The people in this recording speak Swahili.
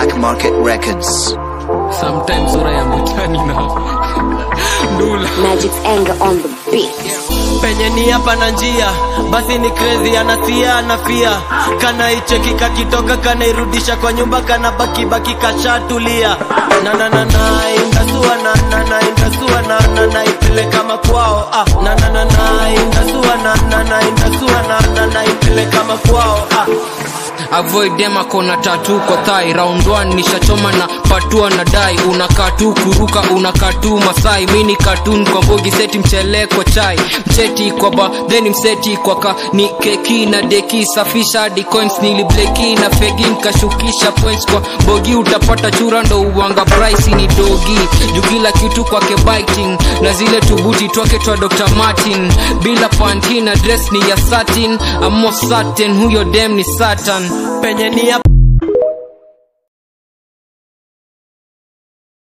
Black Market Records. sometimes sura ya mutani na ndula Magic's anger on the beat. penye ni hapa na njia basi ni crazy anasia anafia kana icheki kakitoka kanairudisha kwa nyumba kana baki baki kashatulia na na na na indasua na na na indasua na na na ipele kama kwao ah na na na na indasua na na na indasua na na na ipele kama kwao ah avoid dem akona tatu kwa thai round 1 nishachoma na patua na dai unakaa tu kuruka unakaa tu masai mini katun kwa mbogi seti mchele kwa chai mcheti kwa ba then mseti kwa ka ni keki na deki safisha hadi coins nilibleki na fegi nkashukisha points kwa bogi utapata chura ndo uwanga price ni dogi juu kila kitu kwake biting na zile tubuti twake twa Dr. Martin bila panty na dress ni ya satin amo satin huyo dem ni satan penye ni hapa